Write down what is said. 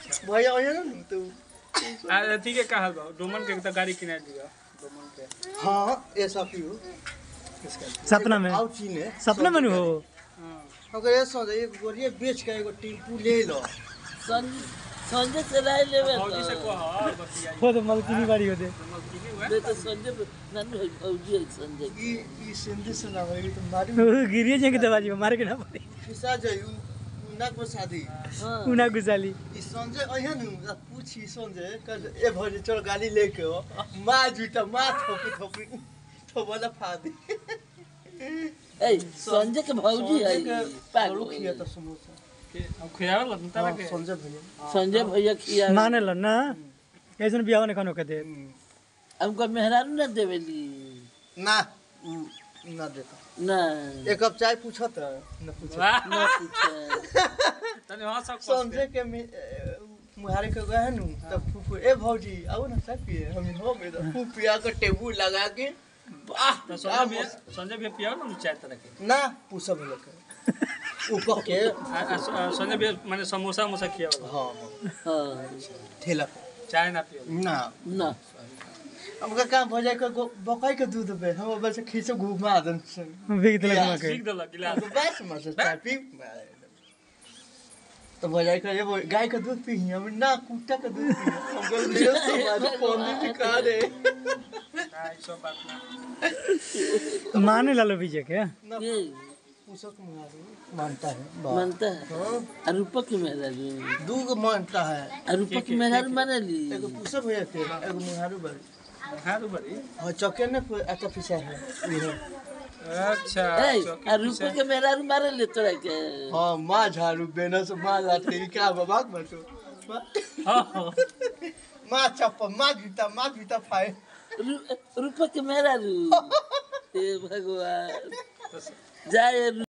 भैया आया ना तो आ अथी के का हाल बा डोमन के त गाड़ी किना दिया डोमन के हाँ ऐसा क्यों सपना में आओ चीने सपना में हो हां अगर ऐसा है एक बोरिए बेच के एगो टेम्पू ले लो संजय से राय लेवे फौजी से को हाल बतिया वो तो मलकिनी बाड़ी होते मलकिनी हुआ मैं तो संजय नानू है फौजी है संजय ई ई सिंधी से ना होई तो मारी वो गिरिए जाएंगे दबाजी में मारे के ना पड़े खिसा जाई उ नाक में शादी हाँ उना गुसाली ई संजय अहिया नु आ पूछी संजय कर ए भजे चल गाड़ी लेके हो माँ जूता माँ थोपी थोपी तो वाला फादी ए संजय के भौजी है पागल खिया पागल तो समोसा के अब खियावल लगन तारा हाँ, के संजय भैया संजय भैया खिया माने लो ना ऐसे बियाह ने खानो कहते हमको मेहरारू ना देवेली ना उ ना देता ना एक कप चाय पूछो तो ना पूछो वाह ना पूछे तने वहां सब संजय के में मुहारे के गए नु तब फूफू ए भौजी आओ ना चाय पिए हम हो गए तो फूफू पिया के टेबुल लगा के वाह तो संजय भी संजय भी पिया ना चाय तरह के ना पूछो भैया के ऊपर के आ- आ- आ- संजय भी माने समोसा मोसा खियावल हाँ हाँ ठेला पे चाय ना पियो ना ना हमका काम हो जाए को बकाई के दूध पे हम बस खींचो घुमा दन बिक दिलक या, मके सीख देलक गिलास बस मस चाय पी तो भजाई का ये वो गाय का दूध पी हम ना कुत्ता का दूध पी हम कल दियो समाज पौंदी दिखा दे चाय सब बात ना माने लालो बीजे के ना ये पूछक मारू मानता है बाप। मानता है हाँ, और रूपक की मेहरारू दू गो मानता है और रूपक की मेहरारू माने ली एगो पूछक भैया के एगो मुहारू बड़ी हां तो बड़ी हाँ चौके ने अच्छा पिसा है ये अच्छा ए चौकी और रूपक के मेहरारू मारे ले तोरा के हाँ माँ झाड़ू बेना से माँ लाते ही क्या बाबा मत हो हां हां माँ चप्पल माँ जूता माँ जूता फाए रू- रूपक के मेहरारू हे भगवान जाए